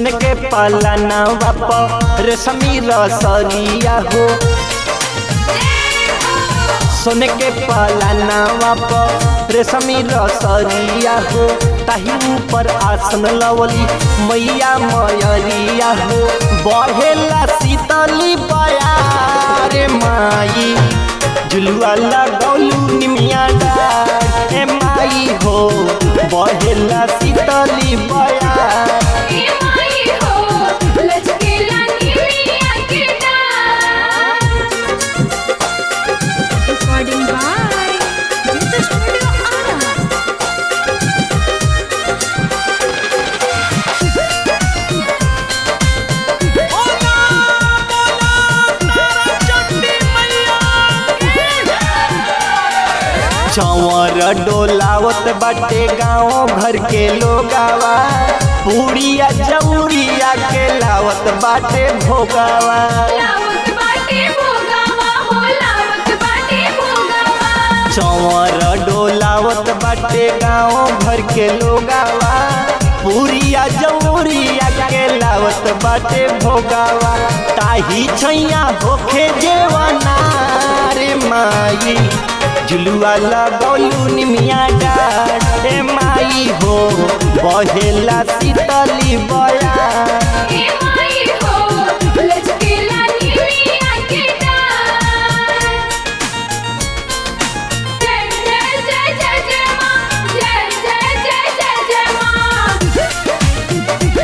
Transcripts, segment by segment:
सोन के पालना बाप रेशमी रसरिया हो सोन के पालना बाप रेशमी रसरिया हो ताही ऊपर आसन लवली मैया मयरिया हो बढ़ेला शीतली बयारे माई जुलुआ लगौलू निमिया डार ए माई हो बढ़ेला शीतली बयार ए माई हो लचकेला निमिया के डार recording by Jit studio Arrah चौर डोलावत बाटे गाँव घर के लोगावा पूड़िया जौरिया के लावत बाटे भोगावा लावत बाटे भोगावा हो लावत बाटे भोगावा चौर डोलावत बाटे गाँव घर के लोगावा पूरिया जौरिया के लावत बाटे भोगावा ताही छैया होखे जेवना रे माई जुलुआ लगौलू निमिया डार ए माई हो बहेला शीतली बया ए माई हो लचकेला निमिया के डार जय जय जय जय जय मां जय जय जय जय जय मां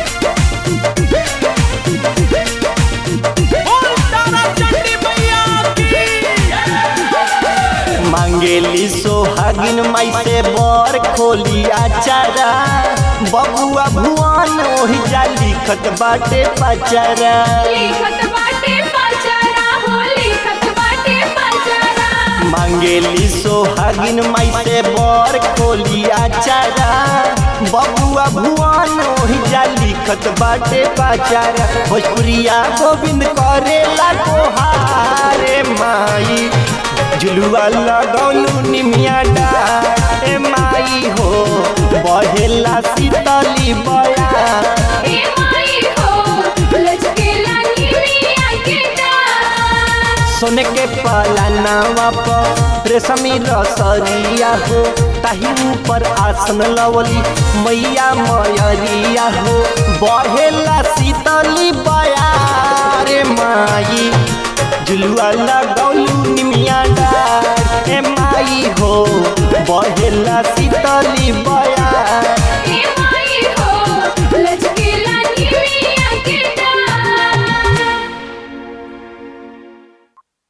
मांगेली सोहागिन माई से बर खोलिया चारा बबुआ भुवन ओहि जा लिखत बाटे पचारा लिखत बाटे पाचारा हो लिखत बाटे पाचारा मांगेली सोहागिन माई से बर खोलिया चारा बबुआ भुवन ओहि जा लिखत बाटे पचारा भोजपुरिया गोविंद करेला तोहारे माई जुलुआ लगौलू निमिया डार ए माई हो बहेला शीतली बया ए माई हो लचकेला निमिया के डार सोन के पालना बाप रेशमी रसरिया हो ताही ऊपर आसन लवली मैया मयरिया हो बढ़ेला शीतली बयारे माई जुलुआ लगौलू निमिया डार ए माई हो बढ़ेला शीतली बया ए माई